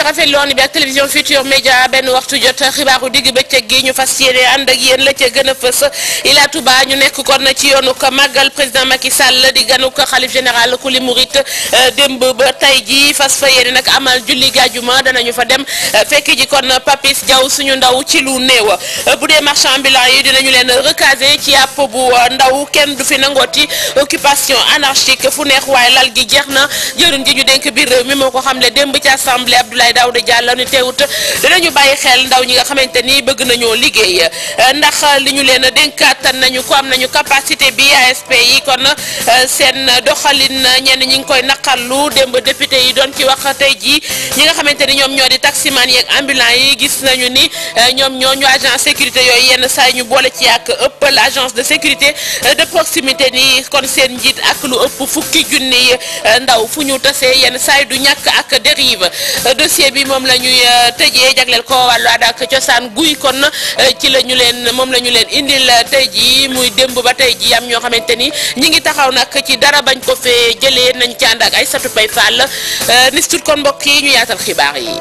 rafetlu woon bi ak télévision Futur Média benn waxtu jot xibaaru digg bëccëg gi ñu fas yéene ànd ak yéen la ca gën a fës Ila Touba ñu nekk kon ci yoonu ko màggal président Macky Sall di ganu ko xalif général kuli murit démb ba tey ji fas fa yéene nag amal julli gàjjuma danañu fa dem fekk ji kon Papis Diaw suñu ndaw ci lu néew bu dee marchand ambulant yi dinañu leen recaser ci àpp bu ndaw kenn du fi nangooti occupation anarchique fu neex waaye lal gi jeex na jëruñ ji ñu dénk biir réew mi moo ko xamle démb ci assemblée Abdoulaye Daouda Diallo ni teewut dinañu bàyyi xel ndaw ñi nga xamante ni bëgg nañoo liggéey ndax li ñu leen dénkaatan nañu ko am nañu capacité bi ASP yi kon seen doxalin ñenn ñi ngi koy naqarlu démb député yi doon ci wax tey jii ñi nga xamante ni ñoom ñoo di taximan yeeg ambulant yi gis nañu ni ñoom ñoo ñu agent sécurité yooyu yenn saa ñu boole ci ak ëpp l'agence de sécurité de proximité ni kon seen njiit ak lu ëpp fukki junni ndaw fu ñu tasee yenn saa du ñàkk ak dérive dossier bi moom la ñuy tëjee jagleel ko wàllu aada ak cosaan guy kon ci la ñu leen moom la ñu leen indil tey jii muy démb ba tey jii am ñoo xamante ni ñi ngi taxaw nag ci dara bañ ko fee jëlee nañ ci ànd ak ay satu pay fall nistut kon mbokk yi ñu yaatal xibaar yi.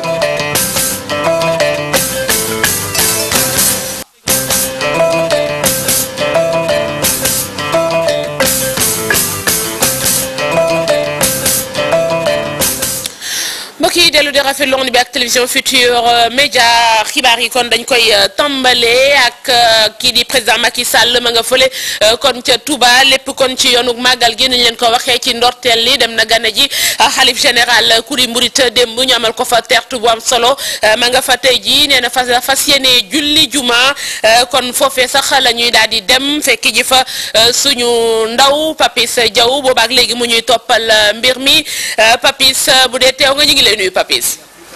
mbokk yi dellu di rafetlu woon bi ak télévision Futur Média xibaar yi kon dañ koy tàmbale ak kii di président Macky Sall ma nga fële kon ca Touba lépp kon ci yoonu màggal gi nañ leen ko waxee ci ndorteel li dem na gane ji xalif général kuri mburit démb ñu amal ko fa teertu bu am solo ma nga fa tey ji nee na fas fas yéene julli juma kon foofee sax la ñuy daal di dem fekk ji fa suñu ndaw Papis Diaw boobaak léegi mu ñuy toppal mbir mi Papis bu dee teew nga ñu ngi lay nuyu Papis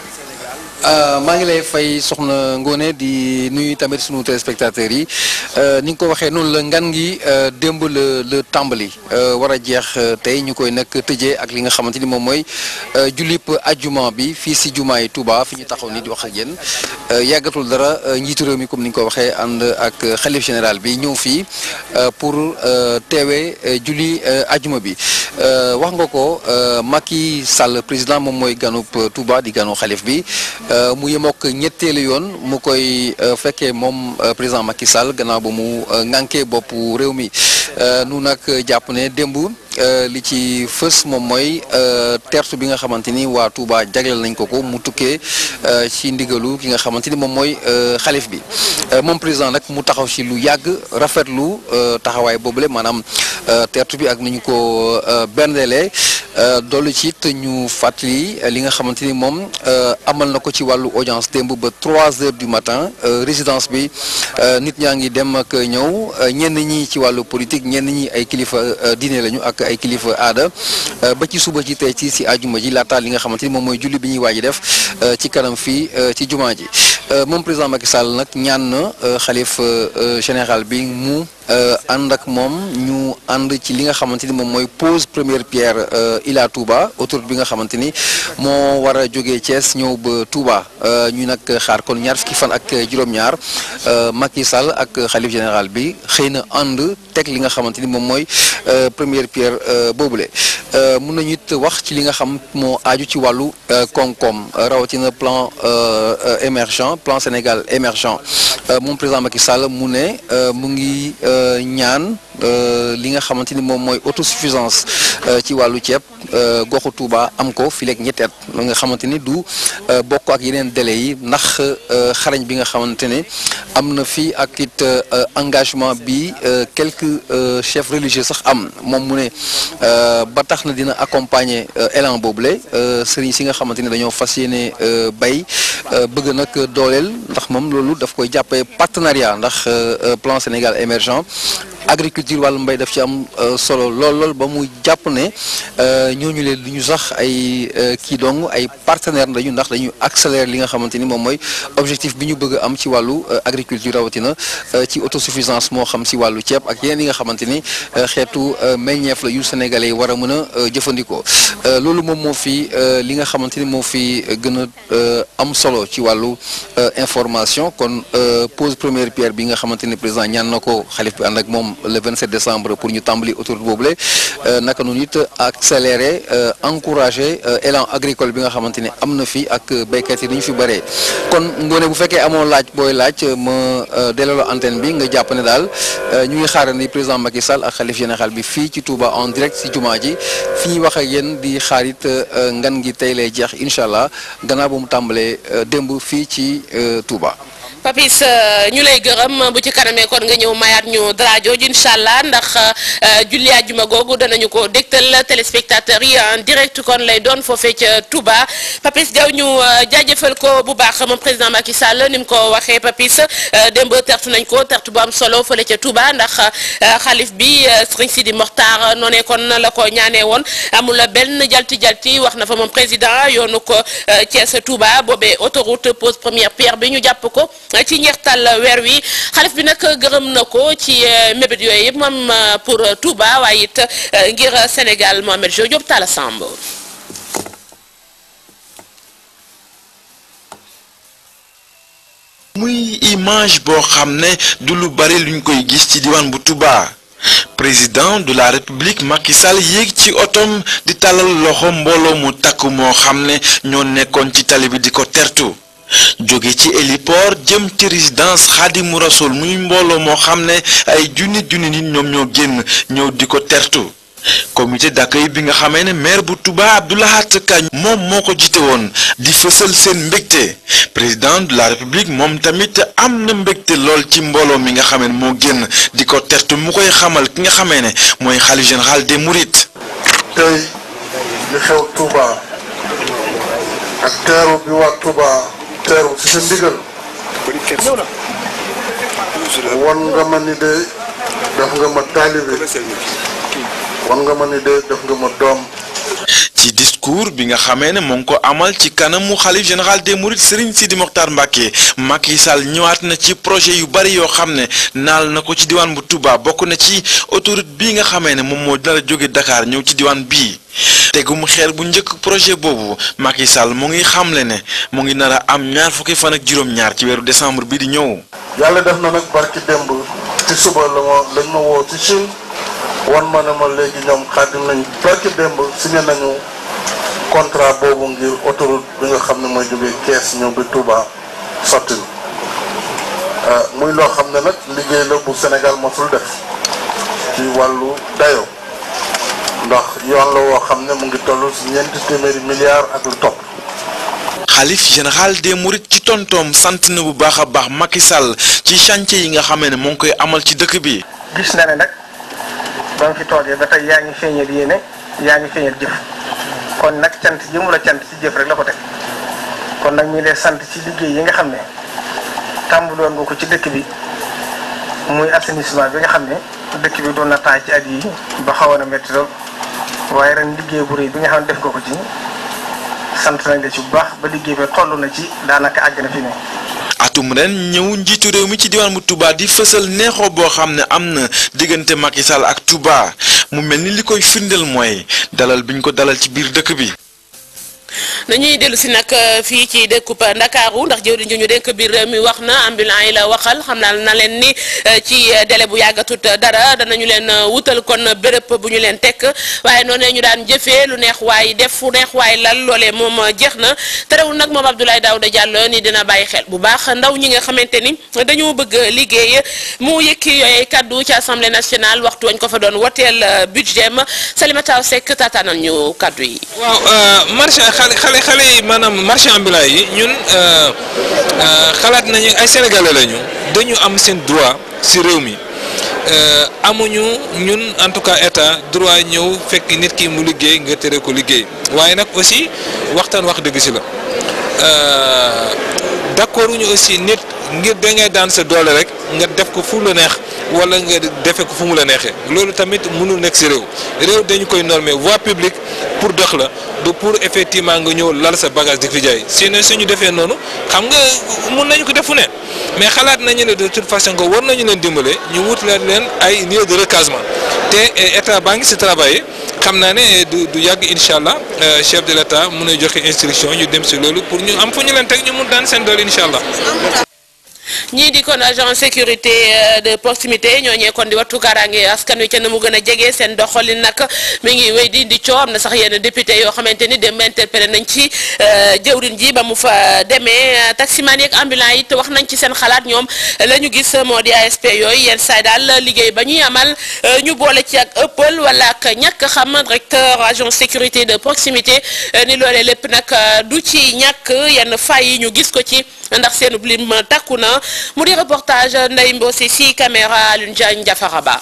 maa ngi lay fay soxna Ngone di nuyu tamit sunu téléspectateurs yi ni nga ko waxee noonu la ngan gi démb la la tàmbali war a jeex tey ñu koy nag tëjee ak li nga xamante ni moom mooy jullip ajjuma bi fii si jumaa yi Touba fi ñu taxaw ni di wax ak yéen yàggatul dara njiitu réew mi comme ni nga ko waxee ànd ak xalif général bi ñëw fii pour teewee julli ajjuma bi wax nga ko Macky Sall président moom mooy ganub Touba di ganu xalif bi mu yemook ñetteelu yoon mu koy fekkee moom président Macky Sall gannaaw ba mu ŋànkee boppu réew mi nu nag jàpp ne démb li ci fës moom mooy tertu bi nga xamante ni waa Touba jagleel nañ ko ko mu tukkee ci ndigalu ki nga xamante ni moom mooy xalif bi moom président nag mu taxaw ci lu yàgg rafetlu taxawaay boobule maanaam tertu bi ak ni ñu ko berndelee dollu ci it ñu fàttali li nga xamante ni moom amal na ko ci wàllu audience démb ba trois heures du matin résidence bi nit ñaa ngi dem ak ñëw ñenn ñi ci wàllu politique ñenn ñi ay kilifa diine lañu ak ay kilifa aada ba ci suba ci tey ci si àjjuma ji laata li nga xamante ni moom mooy julli bi ñuy waaj def ci kanam fii ci jumaa ji moom président Macky Sall nag ñaan na xalif général bi mu ànd ak moom ñu ànd ci li nga xamante ni moom mooy pose première pierre Ila Touba autoroute bi nga xamante ni moo war a jógee Thiès ñëw ba Touba ñu nag xaar kon ñaar fukki fan ak juróom-ñaar Macky Sall ak xalif général bi xëy na ànd teg li nga xamante ni moom mooy première pierre boobule mun nañu it wax ci li nga xam moo aaju ci wàllu koom-koom rawatina plan émergent plan Sénégal émergent moom président Macky Sall mu ne mu ngi ñaan li nga xamante ni moom mooy autosuffisance ci wàllu ceeb goxu Touba am ko fileeg ñetti at nga xamante ni du bokk ak yeneen délais yi ndax xarañ bi nga xamante ne am na fii ak it engagement bi quelques chefs religieux sax am moom mu ne ba tax na dina accompagner élan boobule sëriñ si nga xamante ni dañoo fas yéene bay bëgg nag dooleel ndax moom loolu daf koy jàppee partenariat ndax plan Sénégal émergent agriculture wàllu mbay daf ci am solo lool lool ba mu jàpp ne ñooñu leen du ñu sax ay kii dong ay partenaire lañu ndax dañu accélérer li nga xamante ni moom mooy objectif bi ñu bëgg a am ci wàllu agriculture rawatina ci autosuffisance moo xam si wàllu ceeb ak yeneen yi nga xamante ni xeetu meññeef la yu sénégalais yi war a mën a jëfandikoo loolu moom moo fi li nga xamante ni moo fi gën a am solo ci wàllu information kon pose première pierre bi nga xamante ni président ñaan na ko xalif bi ànd ak moom le 27 décembre pour ñu tàmbali autoroute boobule naka noonu it accélérer encourager élan agricole bi nga xamante ni am na fi ak béykat yi dañu fi bëree kon ngoone bu fekkee amoo laaj booy laaj ma delloo antenne bi nga jàpp ne daal ñu ngi xaarandi président Macky Sall ak xalif général bi fii ci Touba en direct si jumaa ji fi ñuy wax ak yéen di xaarit ngan gi tey lay jeex incha allah gannaaw bu mu tàmbalee démb fii ci Touba. Papis ñu lay gërëm bu ci kanamee kon nga ñëw mayaat ñu dara jooju incha allah ndax julli àjjuma googu danañu ko dégtal téléspectateurs yi en direct kon lay doon foofee ca Touba Papis Diaw ñu jaajëfal ko bu baax moom président Macky Sall ni mu ko waxee Papis démb tertu nañ ko tertu bu am solo fële ca Touba ndax xalif bi Serigne Sidi Mokhtar noonee kon la ko ñaanee woon amul benn jalti jalti wax na fa moom président yoonu ko Thiès Touba boobee autoroute pose première pierre bi ñu jàpp ko. ci njeextal weer wi xalif bi nag gërëm na ko ci mébét yooyu yëpp moom pour Touba waaye it ngir Sénégal Mohamed Jo Diop Talla Samb muy image boo xam ne du lu bari luñ koy gis ci diwaan bu Touba président de la république Macky Sall yéeg ci otom di tàllal loxo mbooloo mu takk moo xam ne ñoo nekkoon ci tali bi di ko tertu jóge ci héliport jëm ci résidence Xaadimu Rasul muy mbooloo moo xam ne ay junni junni nit ñoom ñoo génn ñëw di ko tertu comité d'accueil bi nga xamee ne maire bu Touba Abdou Lahat Ka moom moo ko jiite woon di fësal seen mbégte président de la république moom tamit am na mbégte lool ci mbooloo mi nga xamee ne moo génn di ko tertu mu koy xamal ki nga xamee ne mooy xalif général des Mourides. tey li xew Touba ak teeru bi waa Touba. teeru ci sa ndigal wan nga ma ni de def nga ma taalibe wan nga ma ni de def nga ma doom ci discours bi nga xamee ne moo ngi ko amal ci kanamu xalif général des mourides Serigne Sidi Mokhtar Mbacké Macky Sall ñëwaat na ci projet yu bari yoo xam ne naal na ko ci diwaan bu Touba bokk na ci autoroute bii nga xamee ne moom moo dina la jóge Dakar ñëw ci diwaan bii tegum xeer bu njëkk projet boobu Macky Sall mu ngi xamle ne mu ngi nar a am ñaar fukki fan ak juróom-ñaar ci weeru décembre bi di ñëw. yàlla def na nag barki démb ci suba la ma lañ ma woo ci Chine wan ma ne ma léegi ñoom xaatim nañ barki démb signé nañu contrat boobu ngir autoroute bi nga xam ne mooy jógee Kees ñëw bi Touba sotti muy loo xam ne nag liggéey la bu Sénégal mosul def ci wàllu dayo ndax yoon la woo xam ne mu ngi toll ci ñeenti téeméeri milliards ak lu topp. xalif général des mourides ci tontoom sant na bu baax a baax Macky Sall ci chantier yi nga xamee ne moo ngi koy amal ci dëkk bi. gis na ne nag ba nga fi toogee ba tey yaa ngi feeñal yéene yaa ngi feeñal jëf kon nag cant jëmu la cant ci jëf rek la ko teg kon nag ñu lay sant ci liggéey yi nga xam ne tàmbaloon nga ko ci dëkk bi muy assainissement bi nga xam ne dëkk bi doon na taay ci at yi ba xawoon a métti lool waaye ren liggéey bu rëy bi nga xam ne def nga ko ci sant nañ la ci bu baax ba liggéey ba toll na ci daanaka àgg na fi ne. atum ren ñëw njiitu réew mi ci diwaan bu Touba di fësal neexoo boo xam ne am na diggante Macky Sall ak Touba mu mel ni li koy firndeel mooy dalal biñ ko dalal ci biir dëkk bi. nañuy dellu si nag fii ci dëkkub Ndakaaru ndax jëwriñ ji ñu dénk biir réew mi wax na ambulant yi la waxal xam naa na leen ni ci délai bu yàggatut dara danañu leen wutal kon béréb bu ñu leen tekk waaye noonu ñu daan jëfee lu neex waay def fu neex waay lal loolee moom jeex na terewul nag moom Abdoulaye Daouda Diallo ni dina bàyyi xel bu baax ndaw ñi nga xamante ni dañoo bëgg liggéey mu yëkki yooyu kaddu ci assemblée nationale waxtu wañ ko fa doon woteel budget ma Salimata Seck taataanal ñu kaddu yi. waaw marché xale xale xale yi maanaam marché ambulant yi ñun xalaat nañu ay sénégalais lañu dañu am seen droit ci réew mi amuñu ñun en tout cas état droit ñëw fekk nit ki mu liggéey nga tere ko liggéey waaye nag aussi waxtaan wax dëgg ci la d'accord ñu aussi nit ngir da ngay daan sa doole rek nga def ko fu la neex wala nga defe ko fu mu la neexee loolu tamit mënul nekk ci réew réew dañu koy normer voie publique pour dox la du pour effectivement nga ñëw lal sa bagage di fi jaay sinon suñu defee noonu xam nga mun nañu ko defu ne mais xalaat nañu ne de toute façon que war nañu leen dimbale ñu wutalaat leen ay lieu de recasement te état baa ngi ci travail xam naa ne du du yàgg incha allah chef de l'état mun a joxe instruction ñu dem ci loolu pour ñu am fu ñu leen teg ñu mun daan seen doole incha allah. ñii di kon agent sécurité de proximité ñooñee kon di wattu kaaraange askan wi ca na mu gën a jege seen doxalin nag mi ngi wéy di di coow am na sax yenn député yoo xamante ni dem interpellé nañ ci jëwrin ji ba mu fa demee taximan yeeg ambulant it wax nañ ci seen xalaat ñoom la ñu gis moo di ASP yooyu yenn saay daal liggéey ba ñuy amal ñu boole ci ak ëppal wala ak ñàkk xam directeur agent sécurité de proximité ni loolee lépp nag du ci ñàkk yenn fay yi ñu gis ko ci ndax seen lim takku na mu di reportage Ndeye Mbossi si caméra Alioune Diagne Diafara Ba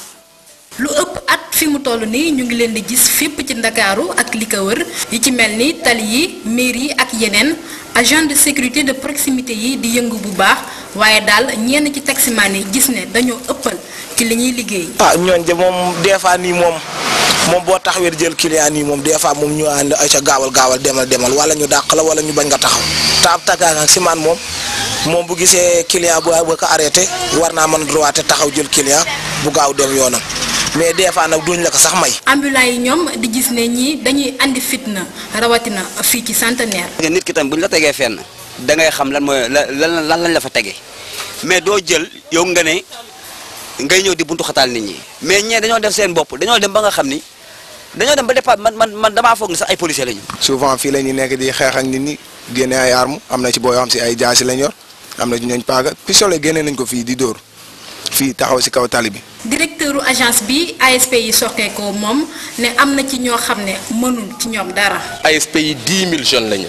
lu ëpp at fi mu toll nii ñu ngi leen di gis fépp ci ndakaaru ak li ko wër yi ci mel ni tali yi mairie yi ak yeneen agent de sécurité de proximité yi di yëngu bu baax waaye daal ñenn ci taximaan yi gis ne dañoo ëppal ci li ñuy liggéey. ah ñooñ de moom des fois nii moom moom boo taxawee jël client nii moom des fois moom ñu ànd ay ca gaawal gaawal demal demal wala ñu dàq la wala ñu bañ nga taxaw taab takkaak ak simaan moom moom bu gisee client bu ba ko arrêté war naa mën droit taxaw jël client bu gaaw dem yoonam. mais des fois nag duñ la ko sax may. ambulant yi ñoom di gis ne ñii dañuy andi fitna rawatina fii ci centenaire. nit ki tam bu ñu la tegee fenn da ngay xam lan mooy lan lan lañ la fa tegee mais doo jël yow nga ne ngay ñëw di buntu xataal nit ñi mais ñee dañoo def seen bopp dañoo dem ba nga xam ni dañoo dem ba départ man man man damaa foog ni sax ay policiers lañu. souvent fii la ñuy nekk di xeex ak nit ñi génne ay armes am na ci boo yoo xam si ay jaasi lañ yor am na ci ñooñ paaga pistolet génne nañ ko fii di dóor. fii taxaw ci kaw tali bi. directeuru agence bi ASP yi sokkee ko moom ne am na ci ñoo xam ne mënul ci ñoom dara. ASP yi 10 000 jeunes lañu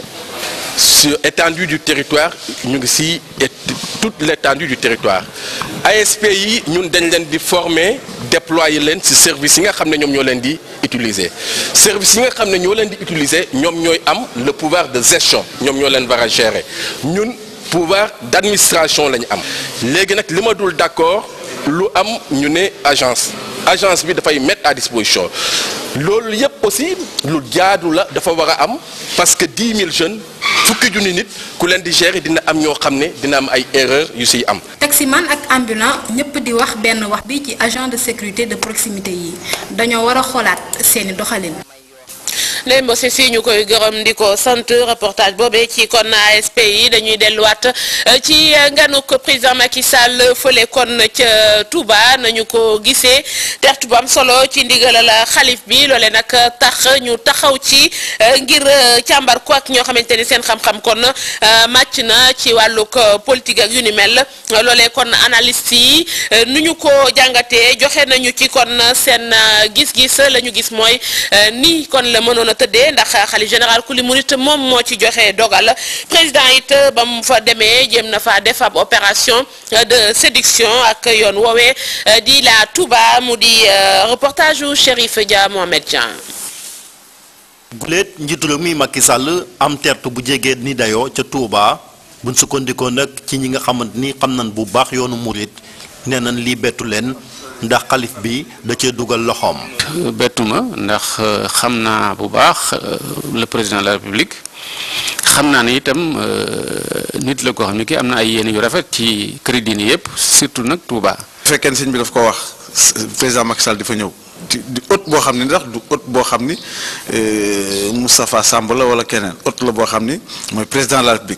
sur étendue du territoire ñu ngi ci toute l'étendue du territoire ASP yi ñun dañ leen di former déployer leen ci service yi nga xam ne ñoom ñoo leen di utiliser service yi nga xam ne ñoo leen di utiliser ñoom ñooy am le pouvoir de gestion ñoom ñoo leen war a gérer ñun. pouvoir d'administration la ñu am léegi nag li ma dul d'accord lu am ñu ne agence agence bi dafay mettre à disposition loolu yépp aussi lu jaadu la dafa war a am parce que 10 000 jeunes fukki junni nit ku leen di gérer dina am ñoo xam ne dina am ay erreurs yu siy am. taximan ak ambulant ñëpp di wax benn wax bi ci agent de sécurité de proximité yi dañoo war a xoolaat seeni doxalin. Ndeye Mbossi si ñu koy gërëm di ko sant reportage boobee ci kon ASP yi dañuy delluwaat ci nganuk président Macky Sall fële kon ca Touba nañu ko gisee tertu bu am solo ci ndigalal xalif bi loole nag tax ñu taxaw ci ngir càmbar ko ak ñoo xamante ni seen xam-xam kon màcc na ci wàllug politique ak yu ni mel loolee kon analyste yi nu ñu ko jàngatee joxe nañu ci kon seen gis-gis la ñu gis mooy ni kon la mënoon a tëddee ndax xalif général ku li murit moom moo ci joxe dogal président it ba mu fa demee jéem na fa def ab opération de séduction ak yoon woowee di la Touba mu di reportage u Chérif Dia Mohamed Dian guléet njiitu réew mi Macky Sall am tertu bu jegee ni dayoo ca Touba buñ sukkandikoo nag ci ñi nga xamante ni xam nañ bu baax yoonu murit nee nañ lii bettu leen ndax xalif bi da cee dugal loxoom. bettuma ndax xam naa bu baax le président de la république xam naa ne itam nit la koo xam ne kii am na ay yéene yu rafet ci crédit yi yëpp surtout nag Touba. bu fekkee ne sëñ bi daf ko wax président Macky Sall di fa ñëw di di hôte boo xam ne ndax du hôte boo xam ni Moustapha Samb la wala keneen hôte la boo xam ni mooy président de la république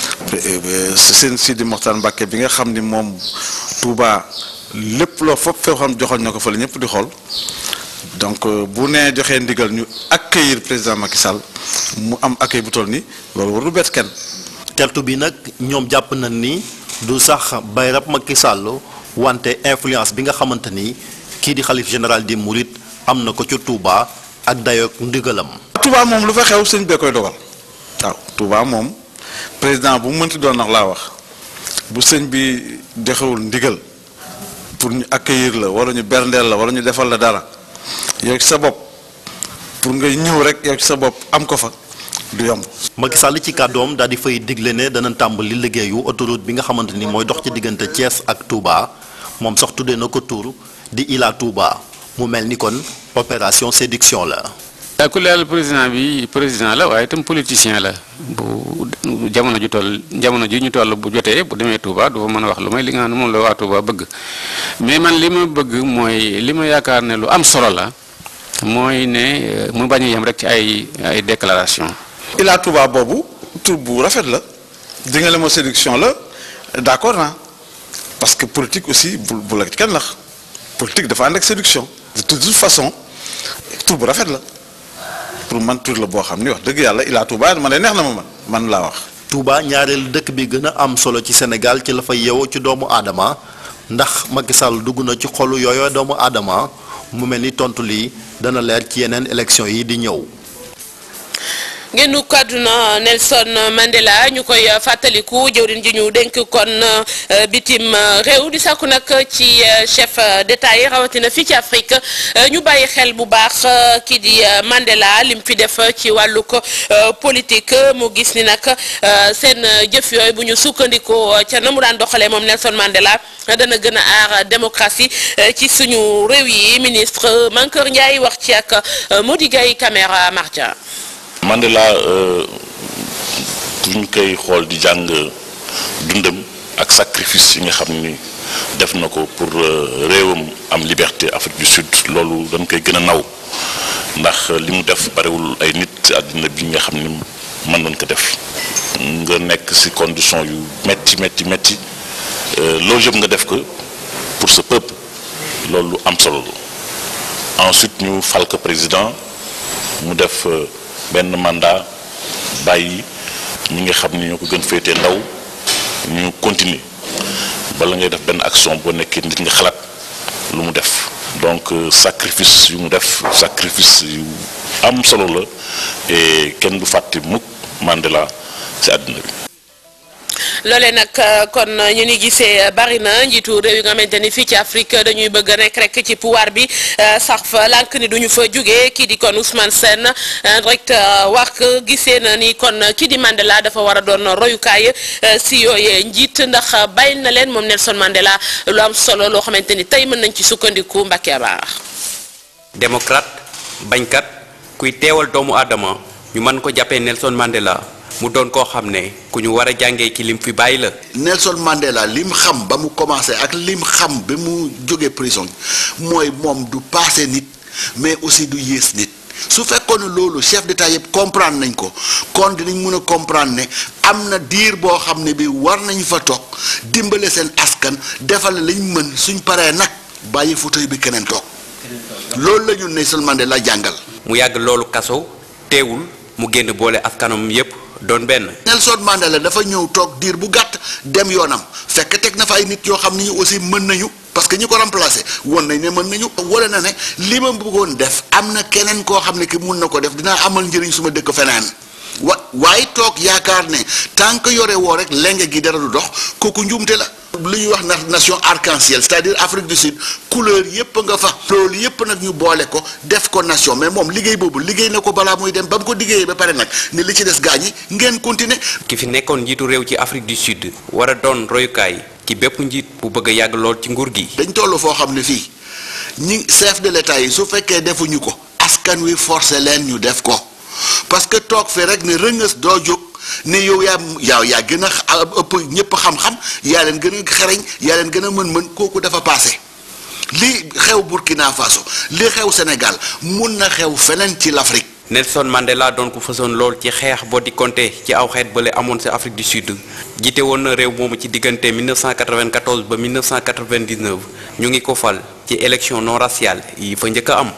seen Sidi Mokhtar Mbacké bi nga xam ni moom Touba. lépp loo fopp foo xam joxoon na ko fa la ñëpp di xool donc bu nee joxee ndigal ñu accueillir président Macky Sall mu am accueil bu toll nii loolu warul bett kenn. tertu bi nag ñoom jàpp nañ ni du sax bayrab Macky Sall wante influence bi nga xamante ni kii di xalif général des Mourides am na ko ci Touba ak dayoog ndigalam. Touba moom lu fa xew sëñ bee koy dogal waaw Touba moom président bu mu mënti doon nax laa wax bu sëñ bi joxewul ndigal. pour ñu accueillir la wala ñu berndeel la wala ñu defal la dara yow ci sa bopp pour nga ñëw rek yow ci sa bopp am ko fa du yomb. Macky Sall ci kàddoom daal di fay digle ne dana tàmbali liggéeyu autoroute bi nga xamante ni mooy dox ci diggante Thiès ak Touba moom sax tuddee na ko tur di Ila Touba mu mel ni kon opération séduction la. daa ku leeral président bi président la waaye itam politicien la bu jamono ju toll jamono ji ñu toll bu jotee bu demee Touba du fa mën a wax lu may li nga xam ne moom la waa Touba bëgg mais man li ma bëgg mooy li ma yaakaar ne lu am solo la mooy ne mu bañ a yem rek ci ay ay déclaration Ila Touba boobu tur bu rafet la di nga le ma séduction la d'accord naa parce que politique aussi bu bu la kenn nax politique dafa ànd ak séduction de toute façon tur bu rafet la pour man tur la boo xam ni wax dëgg yàlla Ila Touba man de neex na ma man man laa wax. Touba ñaareelu dëkk bi gën a am solo ci Sénégal ci la fa yeewoo ci doomu aadama ndax Macky Sall dugg na ci xolu yooyu doomu aadama mu mel ni tontu lii dana leer ci yeneen élection yi di ñëw. ngeen kàdduna Nelson Mandela ñu koy fàttaliku jëwriñ ji ñu dénk kon bitim réew di sàkku nag ci chef d'état yi rawatina fii ci Afrique ñu bàyyi xel bu baax kii di Mandela lim fi def ci wàllug politique mu gis ni nag seen jëf yooyu bu ñu sukkandikoo ca na mu daan doxalee moom Nelson Mandela dana gën a aar démocratie ci suñu réew yi ministre Mankeur Ndiaye wax ci ak Mody Gueye caméra Mardia. Mandela bu ñu koy xool di jàng dundam ak sacrifice yi nga xam ni def na ko pour réewam am liberté Afrique du Sud loolu dañ koy gën a naw ndax li mu def barewul ay nit ci àddina bi nga xam ni mën nañ ko def nga nekk ci condition yu metti metti metti loolu yëpp nga def ko pour ce peuple loolu am solo la ensuite ñu fal ko président mu def benn mandat bàyyi ñi nga xam ni ñoo ko gën féetee ndaw ñu continuer bala ngay def benn action boo nekkee nit nga xalaat lu mu def donc sacrifice yu mu def sacrifice yu am solo la et kenn du fàtte mukk Mandela ci àddina bi loolee nag kon ñu ni gisee bari na njiitu réew yi nga xamante ni fii ci Afrique dañuy bëgg a nekk rek ci pouvoir bi sax fa lànk ni duñu fa jógee kii di kon Ousmane Sène directeur wax gisee na ni kon kii di Mandela dafa war a doon royukaay si yooyee njiit ndax bàyyi na leen moom Nelson Mandela lu am solo loo xamante ni tey mën nañ ci sukkandiku Mbacke Abar. démocrate bañkat kuy teewal doomu aadama ñu mën ko jàppee Nelson Mandela. mu doon koo xam ne ku ñu war a jàngee ci lim fi bàyyi la. Nelson Mandela lim xam ba mu commencé ak lim xam ba mu jógee prison mooy moom du paase nit mais aussi du yées nit su fekkoon ne loolu chef d'état yëpp comprendre nañ ko kon dinañ mën a comprendre ne am na diir boo xam ne bi war nañ fa toog dimbale seen askan defal lañ mën suñ paree nag bàyyi fauteuil bi keneen toog loolu la ñu Nelson Mandela jàngal. mu yàgg loolu kaso teewul mu génn boole askanam yépp doon benn. Nelson Mandela dafa ñëw toog diir bu gàtt dem yoonam fekk teg na fa ay nit yoo xam ni aussi mën nañu parce que ñi ko remplacé woon nañ ne mën nañu wala na ne li ma bëggoon def am na keneen koo xam ne ki mun na ko def dinaa amal njëriñ suma dëkk feneen wa waaye toog yaakaar ne tant que yore woo rek lenge gi dara du dox kooku njuumte la. lu ñuy wax na nation arc-en-ciel c'est-à-dire Afrique du Sud couleur yépp nga fa loolu yépp nag ñu boole ko def ko nation mais moom liggéey boobu liggéey na ko balaa muy dem ba mu ko liggéeyee ba pare nag ne li ci des gaañ yi ngeen continuer. ki fi nekkoon njiitu réew ci Afrique du Sud war a doon royukaay ci bépp njiit bu bëgg a yàgg lool ci nguur gi. dañ toll foo xam ne fii ñi chef de l'État yi su fekkee defuñu ko askan wi forcé leen ñu def ko parce que toog fi rek ne rëngës doo jóg. ne yow yaa yaa yaa gën a ëpp ñëpp xam-xam yaa leen gën a xereñ yaa leen gën a mën-mën kooku dafa passé li xew Burkina Faso li xew Sénégal mun na xew feneen ci l'Afrique. Nelson Mandela doon ko fasoon lool ci xeex boo di compter ci aw xeet bële amoon ci Afrique du Sud jiite woon na réew moomu ci diggante 1994 ba 1999 ñu ngi ko fal ci élection non raciale yi fa njëkk a am.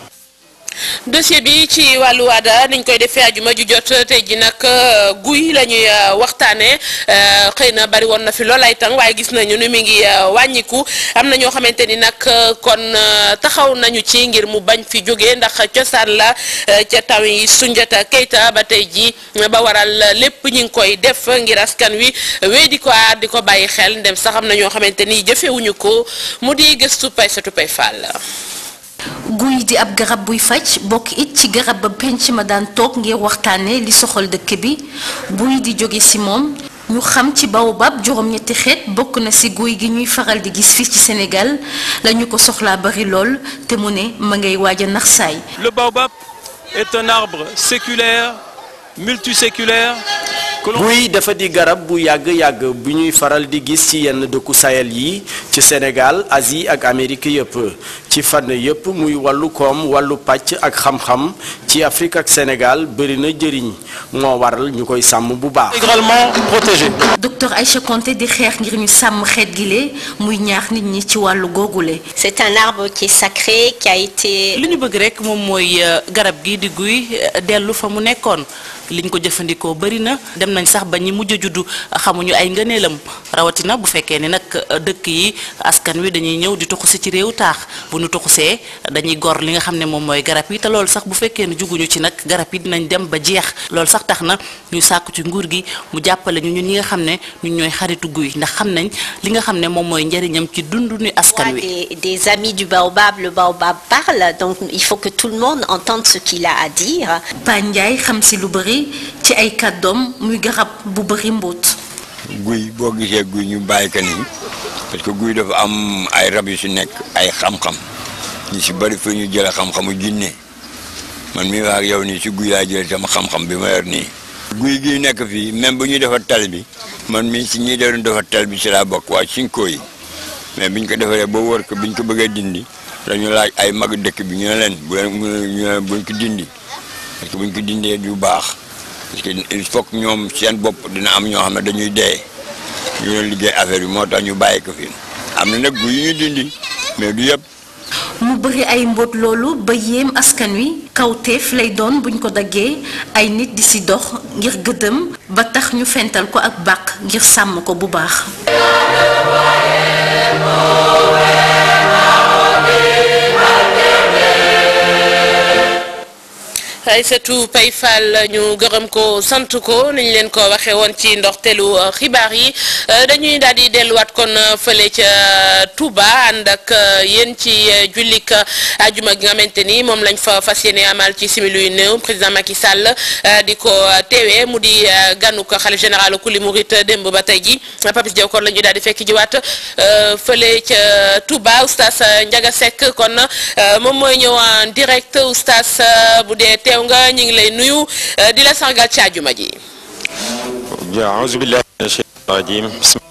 dossier bi ci wàllu waada niñ koy defee ajuma ju jot tey ji nag guy la ñuy waxtaanee xëy na bari woon na fi lool ay tàng waaye gis nañu ni mi ngi wàññiku am na ñoo xamante ni nag kon taxaw nañu ci ngir mu bañ fi jógee ndax cosaan la ca taw yi Soundiata Keita ba tey ji ba waral lépp ñi ngi koy def ngir askan wi wéy di ko aar di ko bàyyi xel ndem sax am na ñoo xamante ni jëfewuñu ko mu di gëstu pay satu pay fàll guy di ab garab buy faj bokk it ci garab ba penc ma daan toog ngir waxtaane li soxal dëkk bi buy di jóge ci moom ñu xam ci baobab juróom-ñetti xeet bokk na ci guy gi ñuy faral di gis fii ci Sénégal lañu ko soxlaa bari lool te mu ne ma ngay waaj a nax saay Le baobab est un arbre séculaire, multiséculaire, guy dafa di garab bu yàgg-yàgg bu ñuy faral di gis ci yenn dëkku Sahel yi ci Sénégal Asie ak Amérique yëpp ci fànn yëpp muy wàllu koom wàllu pàcc ak xam-xam ci Afrique ak Sénégal bëri na jëriñ moo waral ñu koy sàmm bu baax. intégralement protégé. docteur Aïcha Konté di xeex ngir ñu sàmm xeet gile muy ñaax nit ñi ci wàllu googule. C'est un arbre qui est sacré qui a été. li ñu bëgg rek moom mooy garab gi di guy dellu fa mu nekkoon liñ ko jëfandikoo bëri na dem nañ sax ba ñi mujj a juddu xamuñu ay ngëneelam rawatina bu fekkee ni nag dëkk yi askan wi dañuy ñëw di tuxusi ci réew taax bu ñu tuxusee dañuy gor li nga xam ne moom mooy garab yi te loolu sax bu fekkee ne juguñu ci nag garab yi dinañ dem ba jeex loolu sax tax na ñu sàkku ci nguur gi mu jàppale ñu ñun ñi nga xam ne ñun ñooy xaritu guy ndax xam nañ li nga xam ne moom mooy njëriñam ci dundu ni askan wi. Des, des amis du baobab, le baobab parle, donc il faut que tout le monde entende ce qu'il a à dire. Pa Ndiaye xam si lu bëri ci ay kàddoom muy garab bu bëri mbóot. guy boo gisee guy ñu bàyyi ko nii parce que guy dafa am ay rab yu si nekk ay xam-xam ñu si bëri fi ñu jëlee xam-xamu jinne man mii wax ak yow nii si guy laa jëlee sama xam-xam bi ma yor nii. guy gi nekk fii même bu ñuy defar tal bi man mii si ñuy doon defar tal bi si laa bokk waa Cinko yi mais biñ ko defaree ba wër ko biñ ko bëggee dindi dañu laaj ay mag dëkk bi ñu ne leen bu leen ñu ne buñ ko dindi parce que buñ ko dindee du baax. parce que il faut que ñoom seen bopp dina am ñoo xam ne dañuy dee ñu doon liggéey affaire bi moo tax ñu bàyyi ko fi am na nag gu yu ñu dindi mais du yëpp. mu bëri ay mbóot loolu ba yéem askan wi kawteef lay doon buñ ko daggee ay nit di ci dox ngir gëddëm ba tax ñu fental ko ak bàq ngir sàmm ko bu baax. Aïssatou Pay Fall ñu gërëm ko sant ko ni ñu leen ko waxee woon ci ndoxteelu xibaar yi dañuy daal di delluwaat kon fële ca Touba ànd ak yéen ci jullik ajuma gi nga xamante ni moom lañ fa fas yéene amal ci simili yu néew président Macky Sall di ko teewee mu di ganuk xalif général kuli murit démb ba tey ji Papis Diaw kon la ñu daal di fekk jiwaat fële ca Touba oustaz Ndiaga Seck kon moom mooy ñëw en direct oustaz bu dee teew nga ñu ngi lay nuyu di la sargal ci àjjuma ji auzu billahi mina shaytaani rajim